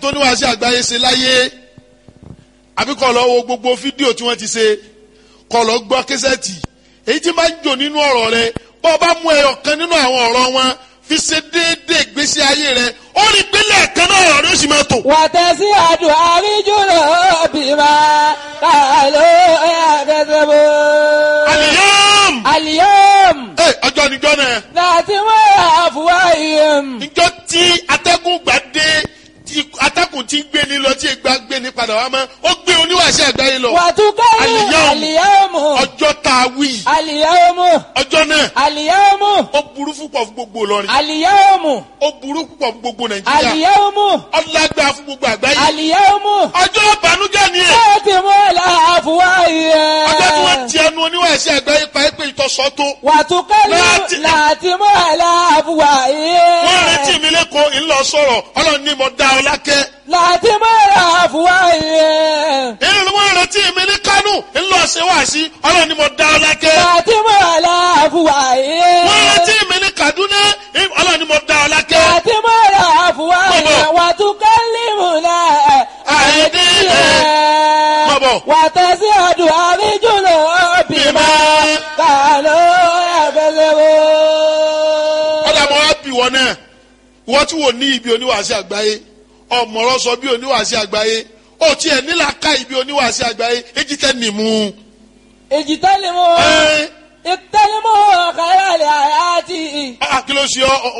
tó níwáṣẹ àgbáyé ṣe láyé àbí kọ́ lọ wo gbogbo fídíò tí wọ́n ti ṣe kọ́ lọ gbọ́ késẹ́ẹ̀tì èyí tí máa ń jò nínú ọ̀rọ̀ rẹ bọ́ ọ bá mú ẹyọ kan nínú àwọn ọ̀rọ̀ wọn fi ṣe déédéé ìgbésí ayé rẹ ó rí pélé ẹ̀kan náà ọ̀rọ̀ rẹ ó sì máa tò. wàtẹ́sí àdù àríjùlọ bímọ kàló ẹ̀ẹ́dẹ́gbẹ̀bọ. àlìyàm àlìyàm ẹ ọjọ́ níjọ́ náà láti wọ́n àfùwá ìyẹn. níjọ́ tí atẹ́gùn gbà dé tí atẹ́gùn ti ń gbé ní lọ tí ìgbà gbé ní padà wá mọ́ ó gbé oníwàṣẹ àgbáyé lọ wàtúkẹ́lì Àlìyàm. àlìyàmù ọjọ́ tá a wí àlìyàmù ọjọ́ náà àlìyàmù ó burú púpọ̀ fún gbogbo Ìlọrin àlìyàmù ó burú púpọ̀ fún gbogbo Nàìjíríà àlìyàmù ọlágbá fún gbogbo àgbáyé àlìyàmù. ọjọ́ ìbànújẹ́ ni ẹ̀ láti wọ́n àfùwá ìyẹn. ọjọ́ tí wọ́n ti ẹnu oníwàṣẹ àgbáyé pa é pé ìtọ́sọ́ tó wàtúkẹ́lì Láti- láti mọ́ àlàáfùwà ìyẹn. wọ́n retí mi lẹ́kọ̀ọ́ ńlọ sọ̀rọ̀ Ọlọ́run ní mo dá ọ lákẹ́ láti mọ́ àlàáfùwà ìyẹn. èyí ni wọ́n retí mi ní Kánò ńlọ ṣe wá sí Ọlọ́run ní mo dá ọ lákẹ́ láti mọ́ àlàáfùwà ìyẹn. wọ́n retí mi ní Kaduna Ọlọ́run ní mo dá ọ lákẹ́ láti mọ́ àlàáfùwà ìyẹn. wàtúkẹ́lì múná Àìdí Bọ̀bọ̀. wàtẹ́sí ọdún àríjùlọ bímọ Bímọ. kàló ẹ̀fẹ̀sẹ̀wò. ọ̀dà mọ́ wá bì wọ́n náà wọ́n tí wò ní ibi oníwàásí àgbáyé ọ̀mọ̀rọ̀ sọ bí oníwàásí àgbáyé ó tiẹ̀ nílà ká ibi oníwàásí àgbáyé èjì tẹ́ nìmú. èjì tẹ́lẹ̀ mọ́ ẹ ìtẹ́lẹ̀ mọ́ kàlẹ́ àlẹ́ àyàtì. ẹ kí ló ṣe ọ